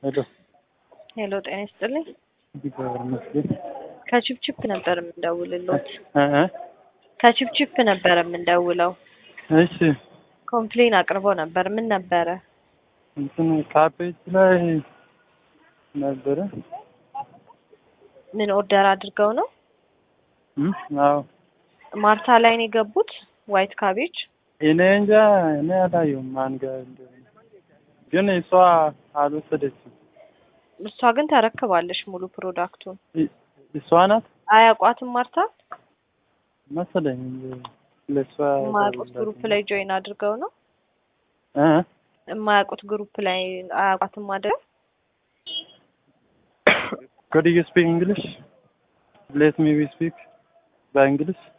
ሄሎ ሄሎ ጤና ይስጥልኝ። እግዚአብሔር ይመስገን። ከቺፕቺፕ ነበር የምንደውልሎት። እ እ ከቺፕቺፕ ነበር የምንደውለው። እሺ ኮምፕሌን አቅርቦ ነበር። ምን ነበረ? እንትን ካፔጅ ላይ ነበረ። ምን ኦርደር አድርገው ነው? እም አዎ ማርታ ላይ ነው የገቡት። ዋይት ካቤጅ እኔ እንጃ እኔ አላየሁም ማን ጋር እንደሆነ፣ ግን እሷ አልወሰደችም። እሷ ግን ተረክባለች ሙሉ ፕሮዳክቱን። እ- እሷ ናት አያውቋትም ማርታ መሰለኝ ለእሷ የማያውቁት ግሩፕ ላይ ጆይን አድርገው ነው። እ እ የማያውቁት ግሩፕ ላይ አያውቋትም አድርገው Could you speak English? Let me speak by English.